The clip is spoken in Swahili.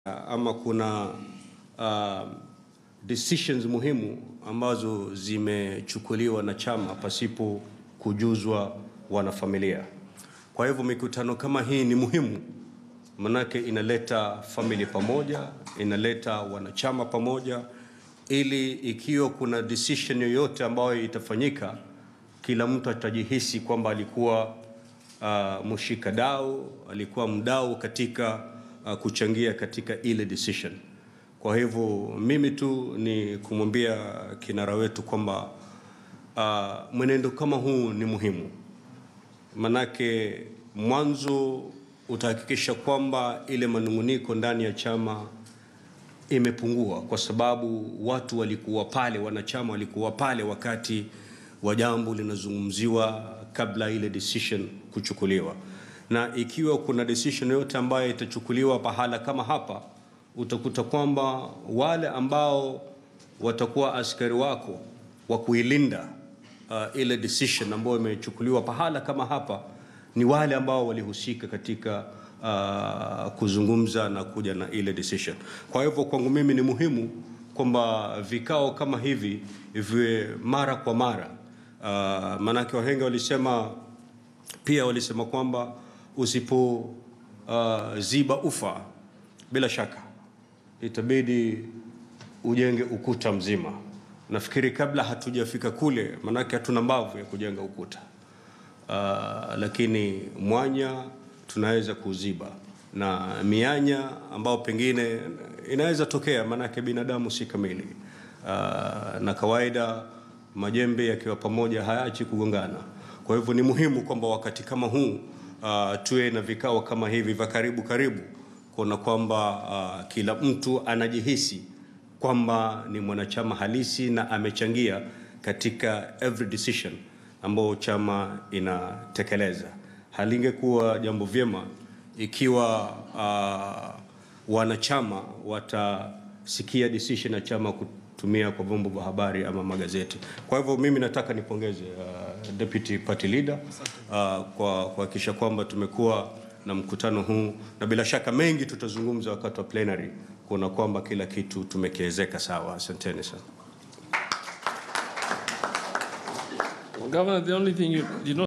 ama kuna uh, decisions muhimu ambazo zimechukuliwa na chama pasipo kujuzwa wanafamilia. Kwa hivyo mikutano kama hii ni muhimu, manake inaleta family pamoja, inaleta wanachama pamoja, ili ikiwa kuna decision yoyote ambayo itafanyika, kila mtu atajihisi kwamba alikuwa uh, mshika dau, alikuwa mdau katika uh, kuchangia katika ile decision. Kwa hivyo mimi tu ni kumwambia kinara wetu kwamba uh, mwenendo kama huu ni muhimu, manake mwanzo utahakikisha kwamba ile manunguniko ndani ya chama imepungua, kwa sababu watu walikuwa pale, wanachama walikuwa pale wakati wa jambo linazungumziwa kabla ile decision kuchukuliwa. Na ikiwa kuna decision yoyote ambayo itachukuliwa pahala kama hapa, utakuta kwamba wale ambao watakuwa askari wako wa kuilinda uh, ile decision ambayo imechukuliwa pahala kama hapa ni wale ambao walihusika katika uh, kuzungumza na kuja na ile decision. Kwa hivyo kwangu mimi ni muhimu kwamba vikao kama hivi viwe mara kwa mara. Uh, maanake wahenga walisema pia walisema kwamba usipo uh, ziba ufa bila shaka itabidi ujenge ukuta mzima. Nafikiri kabla hatujafika kule, maanake hatuna mbavu ya kujenga ukuta uh, lakini mwanya tunaweza kuziba na mianya ambao pengine inaweza tokea, maanake binadamu si kamili uh, na kawaida majembe yakiwa pamoja hayaachi kugongana. Kwa hivyo ni muhimu kwamba wakati kama huu uh, tuwe na vikao kama hivi vya karibu karibu, kuona kwamba uh, kila mtu anajihisi kwamba ni mwanachama halisi na amechangia katika every decision ambayo chama inatekeleza. Halingekuwa jambo vyema ikiwa uh, wanachama watasikia decision ya chama kutumia kwa vyombo vya habari ama magazeti. Kwa hivyo mimi nataka nipongeze uh, deputy party leader uh, kwa kuhakikisha kwamba tumekuwa na mkutano huu, na bila shaka mengi tutazungumza wakati wa plenary kuona kwamba kila kitu tumekiezeka sawa. Asanteni sana. Governor, the only thing you did not